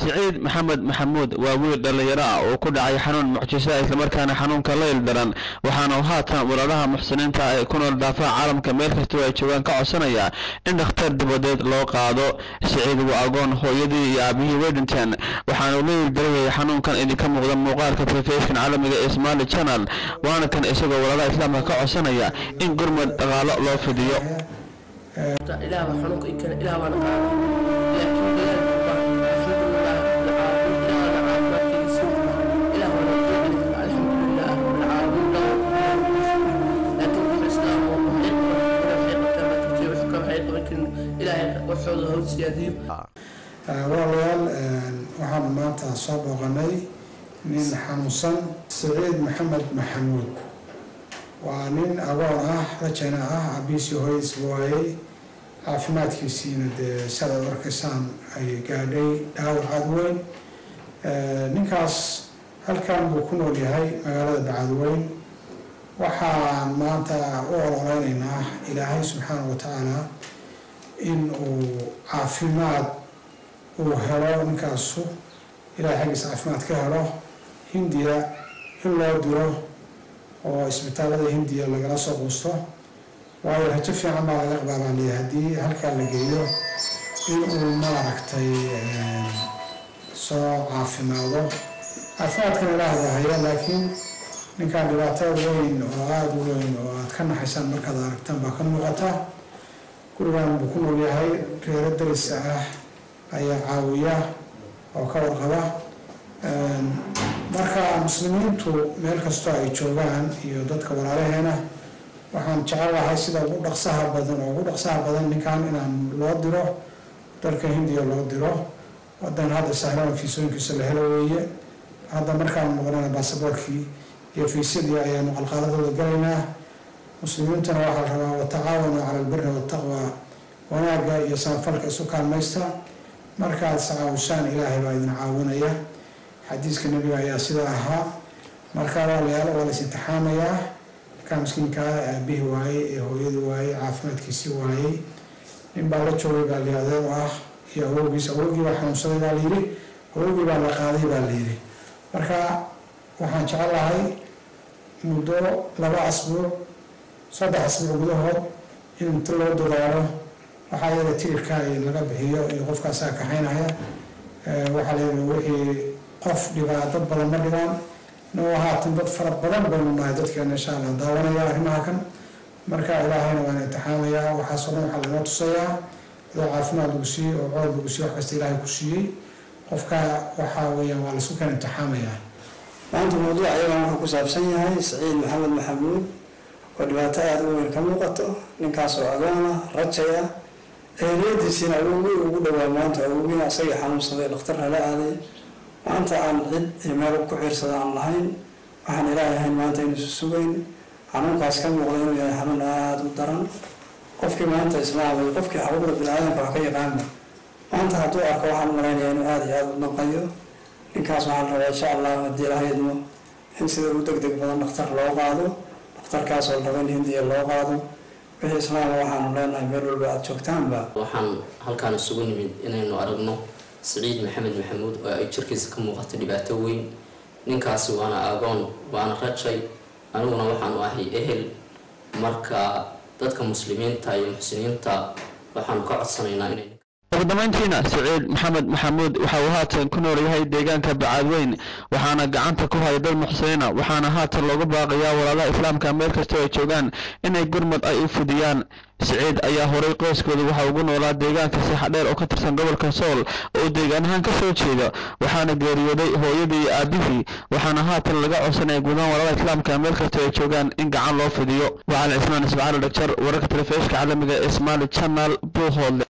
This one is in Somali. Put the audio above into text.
siciid maxamed maxamuud waa wiil dhallinyaro ah oo ku dhacay xanuun mucjisa islamarkaana xanuunka layl daran waxaana uu haatan walaalaha muxsiniinta ee ku nool daafaha caalamka meel kastoo ay joogaan ka codsanaya in dhakhtar dibadeed loo qaado siciid waa agoon hooyadii iyo aabihii way dhinteen waxaana uu layl darayay xanuunkan idinka muuqda muuqaalka telefishin caalamiga ee somali channel waana kan isagoo walaalaha islaamka ka codsanaya in gurmad dhaqaalo loo fidiyo ilaah baa xanuunka i keena ilaah baana qaaday laakiin ilaahay baa alxamdulilah rabbilcaalamiin ilaah baana caafimaadkiisa ilaah baana u celin kara alxamdulilah rabbilcaalamiin laakiin wax islaam oo waxay qaban waxay qabtaan baa jirtay wax ka waxay qaban karin ilaahay waxooda haw siyaadiyo walaalayaal waxaan maanta soo booqanay nin xanuunsan siciid maxamed maxamuud waa nin agoon ah rajana ah abiisii hooyadiisba waayey caafimaadkiisiina dee sidaad arkaysaan ay gaadhay dhaawac aada weyn ninkaas halkan buu ku nool yahay magaalada bacadweyn waxaan maanta u ololeynaynaa ilaahay subxaana wa tacaala in uu caafimaad uu helo ninkaasu ilahay xaggiisa caafimaad ka helo hindiya in loo diro oo isbitaalada hindiya lagala soo quusto waayo rajo fiican baa laga qabaa baan leeyahay haddii halkaa la geeyo in uu maaragtay soo caafimaado caafimaadkan ilaah baa haya laakiin ninkaan dhibaatada weyn oo aada u weyn oo aada ka naxaysaan markaad aragtaan baa ka muuqata gurigan buu ku nool yahay reero darisa ah ayaa caawiya oo ka warqaba marka muslimiintu meel kastoo ay joogaan iyo dadka walaalaheena waxaan jecelahay sida ugu dhaqsaha badan oo ugu dhaqsaha badan ninkan inaan loo diro dalka hindiya loo diro wadan hadda sahlan fiisooyinkiisa la helo weeye hadda markaan noqonana baasaboorkii iyo fiisyadii ayaanu qalqaaladooda galaynaa muslimiintuna waxaa la rabaa watacaawanuu cala albiri waltaqwa wanaagga iyo samafalka isu kaalmaysta markaad iscaawisaan ilaahay baa idin caawinaya xadiiska nebiga ayaa sidaa ahaa marka walaalayaal waa lais intixaamayaa ninkaa miskiinkaa aabihii waayey ee hooyadii waayey caafimaadkiisii waayey nin baa la joogay baa li adeer u ah iyo awowgiis awowgii baa xanuunsaday baa layidhi awowgii baa la qaaday baa layidhi marka waxaan jecelahay muddo laba asbuuc saddex asbuuc gudahood in inta loo dadaalo waxaa iyada tigirka laga bixiyo iyo qofkaasaa kaxaynaya waxaa layidhi wixii qof dhibaa dad badan ma dhibaan no haatan dad fara badan baynu nahay dadkeena insha allah daawanaya arrimaha kan marka ilaahayna waan intixaamayaa waxaasoo dhan waxaa laynoo tusayaa adoo caafimaad lagu siiyey oo cood lagu siiyey wax kasta ilaahay ku siiyey qofka waxaa weeyaan waa laisku keen intixaamayaa maanta mawduuc ayagan wuxuu ku saabsan yahay saciid maxamed maxamuud oo dhibaato aada u weyn ka muuqato ninkaas oo agoona rajaya eheliyadiisiina awowgii ugu dhowaa maanta awowgiina isagii xanuunsaday dhakhtar lala aaday maanta aan cid iyo meel ku xiirsada aan lahayn waxaan ilaahay ahayn maanta inuusu sugayn xanuunkaas ka muuqda inuu yahay xanuun aada u daran qofkii maanta islaamay qofkii xaquuqda bini-aadamka wax ka yaqaana maanta hadduu arko waxaan u malaynaya inuu aada iyo aada u naqayo ninkaas waxaan rabaa insha allah haddii ilahay idmo in sida ugu deg deg badan dhakhtar loo qaado dhakhtarkaas oo la rabo in hindiya loo qaado wixii islaama waxaanu leenahay meel walba aada joogtaanba waxaan halkaan isugu nimid inaynu aragno siciid maxamed maxamuud oo ay jirkiisa ka muuqato dhibaato weyn ninkaasi waana agoon waana rajay aniguna waxaanu ahay ehel marka dadka muslimiinta iyo muxsiniinta waxaanu ka codsanaynaa inay ugu dambeyntiina siciid maxamed maxamuud waxa uu haatan ku nool yahay deegaanka bacaadweyn waxaana gacanta ku haya dad muxsiniina waxaana haatan loogu baaqayaa walaalaha islaamka meel kastoo ay joogaan inay gurmad ay u fidiyaan siciid ayaa horay qoyskooda waxa ugu noolaa deegaanka sixadheer oo ka tirsan gobolka sool oo deegaan ahaan ka soo jeeda waxaana geeriyooday hooyadii iyo aabihii waxaana haatan laga codsanaya gudahaan walaalaha islaamka meel kastoo ay joogaan in gacan loo fidiyo waxaal cismaan ismacaal dhagjar wararka telefishka caalamiga ee somaali channel buuhoodle